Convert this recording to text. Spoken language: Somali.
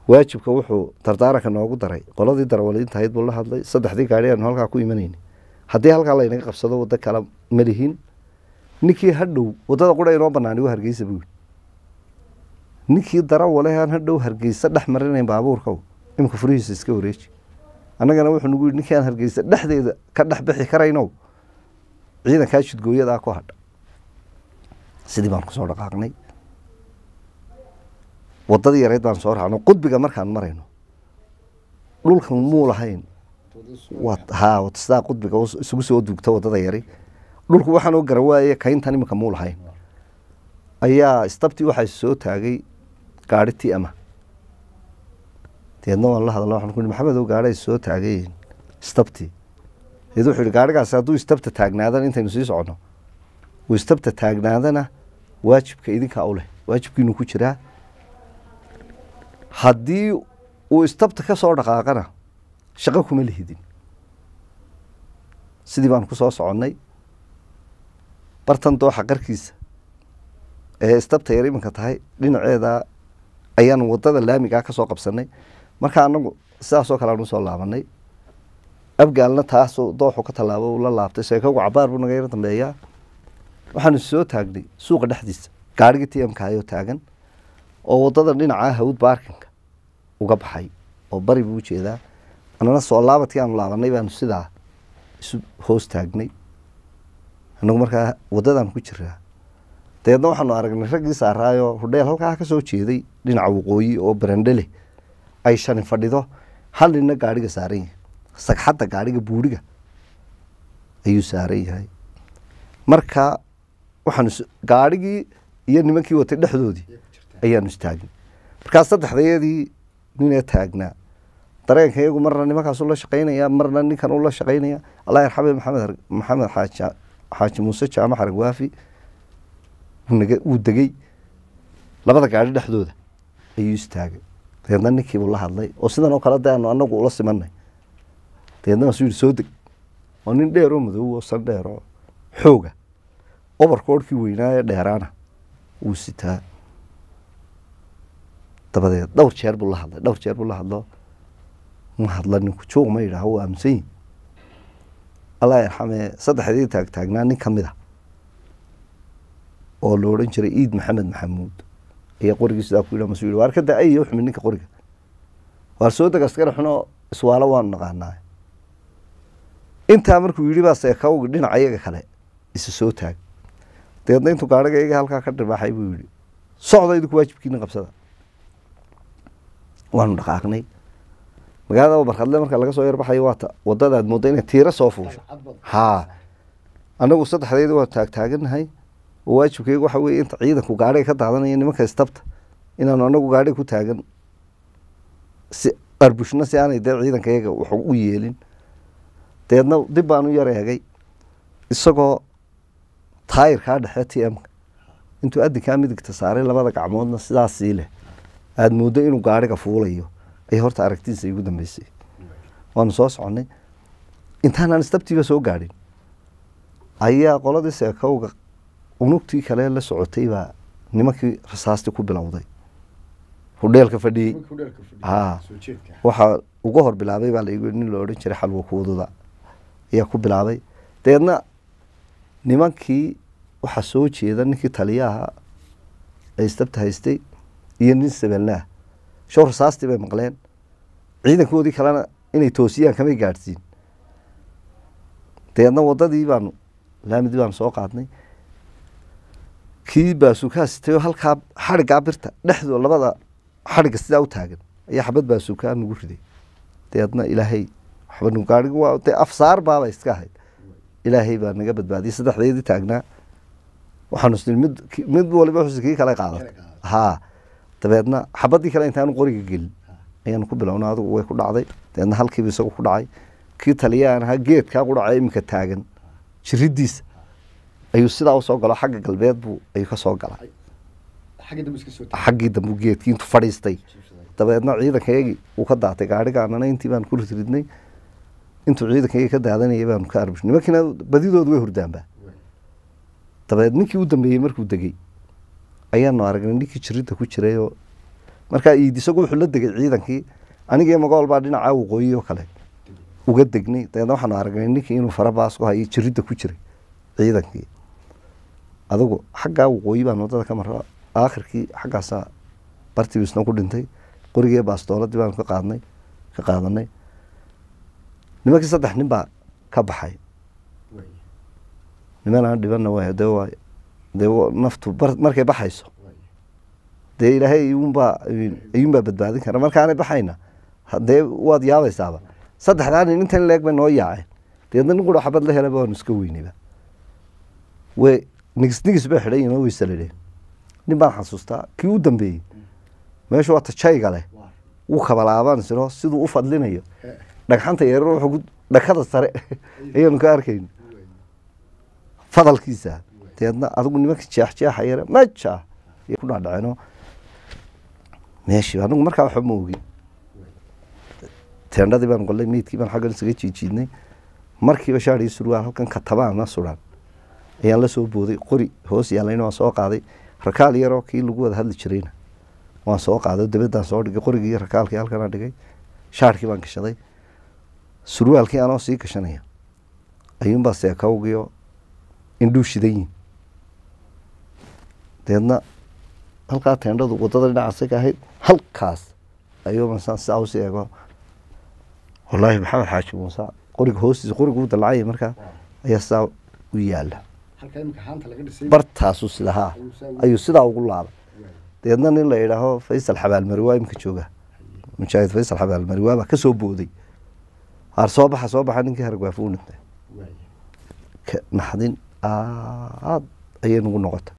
waajibka wuxuu dardaaranka noogu daray qoladii darawaliinta ahayd buu la hadlay saddexdii gaari aanu halkaa ku imanayni haddii halkaa laynaga qabsado waddo kale ma lihin ninkii hadhow waddada qura inoo banaani waa hargeysa buu yidhi ninkii darawale aan hadhow hargeysa dhex marinayn baabuurka imika furihiisa iska wareeji annagana wuxuu nagu yidhi ninkii aan hargeysa dhexdeeda ka dhex bixi karaynow ciidankaa jidgooyadaa ku hadha sidii baan kusoo dhaqaaqnay waddadii yareyd baan soo raacno qudbiga markaan marayno dhulkan muu lahayn ha sidaa qudbiga isugu soo duugta waddada yari dhulku waxaan oo garawaaye kayntan iminka muu lahayn ayaa istabtii waxaa soo taagay gaari ti ama deedna waan la hadalna waxaan ku maxamed oo gaari soo taagay istabtii deed wuxuu yihi gaarigaasi hadduu istabta taagnaadana intaynu sii soconno uu istabta taagnaadana waajibka idinkaa u leh waajibkiinu ku jiraa haddii uu istabta ka soo dhaqaaqana shaqo kuma lihidin sidii baan ku soo soconnay bartan dooxa qarkiisa ee istabta yar iminka tahay dhinaceeda ayaanu waddada laamigaa ka soo qabsanay marka anagu sidaasoo kale aan usoo laabanay abgaalna taasuu dooxu ka tallaabo uu la laabtay sheekagu cabaar buu naga yar dambeeyaa waxaanu soo taagnay suuqa dhexdiisa gaarigii t mka ayoo taagan oo waddada dhinacaa hawd baarkinka uga baxay oo bari buu ujeedaa annana soo laabadkii aanu laabanay baanu sidaa isu hoos taagnay anagu markaa waddadaan ku jiraa dabeedna waxaanu aragnay raggii saaraayoo hudheel halkaa ka soo jeeday dhinaca waqooyi oo barandhe leh ay shani fadhido hal ninna gaadhiga saaran yahay sagxadda gaadhiga buuriga ayuu saaran yahay marka waxaanu gaadhigii iyo nimankii watay dhexdoodii ayaanu istaagnay markaa saddexdayadii ninee taagnaa dareenka iyagu marna nimankaasu la shaqaynaya marna ninkan ula shaqaynaya allah yarxame maxamed maxamed xaaji xaaji muuse jaamac arag waafi wuu degey labada gaadhi dhexdooda ayuu istaagay dabeedna ninkiibuu la hadlay oo sidan oo kale de aanu anagu ula simanay dabeedna waasuu yihi soo deg oo nin dheer oo madow oo san dheer oo xooga obarkoorhkii weynaaye dheeraana wuu sitaa dabadeed dhowr jeer buu la hadlay dhowr jeer buu la hadlo ma hadla ninku joog ma yidhaaho waa aaminsan yihin allah yarxame saddexdii taagtaagnaa nin ka mid a oo la odhan jiray iid maxamed maxamuud ayaa qorigii sidaa ku yidha masu yidhi waar ka da ay xumi ninka qoriga waar soo deg askari xuno iswaalo waanu naqaanaa intaa markuu yidhi baa seekawgi dhinaca iyaga kale isa soo taag dabeedna intuu gaadhiga iyaga halkaa ka dhibaaxay buu yidhi socda idinku waajibkiina qabsada waanu dhaqaaqnay magaalada barkadle marka laga soo yarbaxayo waata wadadaad mooda inay tiiro soo fuusho haa anagu saddexdeedi waa taagtaaganahay oo waajibkeyga waxa weye inta ciidanku gaadhiga ka daadanaya nimanka istabta inaanu anagu gaadhiga ku taagan si arbushna si aanay dee ciidanka iyaga wax u yeelin dabeedna dib baan u yar eegay isagoo taayirkaa dhexe t m-ka intuu adinkaa midigta saaray labada gacmoodna sidaasii leh aada mooddo inuu gaadhiga fuulayo ayay horta aragtidiisa igu dambeysay waanu soo soconay intaanaan istabtiiba soo gaadhin ayaa qoladii seekowga unugtii kale la socotay baa nimankii rasaastii ku bilowday hudheelka fadhiyey haa waxaa uga hor bilaabay baa laigu nin la odhan jiray xalwa kuududa ayaa ku bilaabay dabeedna nimankii waxaa soo jeeda ninkii taliyaha ee istabta haystay iyo nin sabeelnaah show rasaastii bay maqleen ciidankoodii kalena inay toosiyaan kamay gaadhsiin dabeedna waddadii baanu laamidii baanu soo qaadnay kii baasuukaa sitay oo halkaa xadhiggaa birta dhexdoo labada xadhigga sidaa u taagan ayaa xabad baasuukaa nagu riday dabeedna ilaahay waxba nu gaadhigi waa dee afsaar baaba iska ahayd ilaahay baa naga badbaadiyay saddexdeedii taagnaa waxaanu isnii mid mid waliba xusi kii kale qaadatay haa dabeedna xabadii kale intaanu qoriga gelin ayaanu ku bilowna adigu way ku dhacday dabeedna halkiiba isagu ku dhacay kii taliyaan ahaa geedkaa ku dhacay iminka taagan jiridiisa ayuu sidaa usoo galo xagga galbeed buu ayuu kasoo galay xaggii dambu geedkii intuu fadhiistay dabeedna ciidankayagii uu ka daatay gaadhigaanana intii baanu ku ridridnay intuu ciidankayagii ka daadanayay baanu ka arbush nimankiina badidoodu way hurdaanba dabeed ninkii u dambeeyey markuu degey ayaanu aragnay ninkii jiridda ku jiray oo markaa iid isagu wuxuu la degay ciidankii anigii magool baa dhinacaa waqooyi oo kale uga degnay dabeedna waxaanu aragnay ninkii inuu farabaas ku hayo jiridda ku jiray ciidankii adigu xaggaa waqooyi baan wadada ka mara aakhirkii xaggaasaa bartibiisna ku dhintay qorigii baastooladii baanu ka qaadnay ka qaadanay nimankii saddex nin baa ka baxay niman aan dhibanna waay dee waa dee naftu markay baxayso dee ilaahay iyuunbaa iyuunbaa badbaadin kara markaanay baxayna dee waad yaabaysaaba saddexdaa nin intan leeg bay noo yaaceen deedna nin qura xabad la helaba waanu iska weynayba way nigis nigis bay xidhan yihin oo weysaladheen nin baan xasuustaa kii u dambeeyey meeshu waa tajayga leh wuu kabalaabaan siro siduu u fadlinayo dhagxanta yarar wuxuu dhakada sare ayaanu ka arkayn fadalkiisa deedna adigu nimanka jeexjeexa yare maja ku dhaadhaceenoo meeshii anigu markaa waxba ma ogin teendhadii baan qollay meydkii baan xaggan isaga jiijiidnay markiiba shaadhii surwaal halkan katabaana suran ayaan la soo booday qori hoos yaalayna waan soo qaaday rakaal yaroo kii lagu wada hadli jirayna waan soo qaaday dabadaan soo dhigay qorigii iyo rakaalkii halkanaa dhigay shaarkii baan gashaday surwaalkii anoo sii gashanaya ayuunbaa seekawgiyo indhuu shidan yihin deedna halkaa teendhadu wadada dhinacaasa ka ahayd halkaas ayuuban saan sidaa usii eego wallaahi maxamed xaaji muuse qoriga hoostiisa qoriga u dalacaya markaa ayaa sidaa u yaala bartaasuu sida haa ayuu sidaa ugu laabay deedna nin la idhaaho faysal xabaalmari waa imka jooga mujaahid faysal xabaalmari waabaa ka soo booday haar soo baxa soo baxa ninkii hargwaafo u dhintay naxdin aad ayay nagu noqotay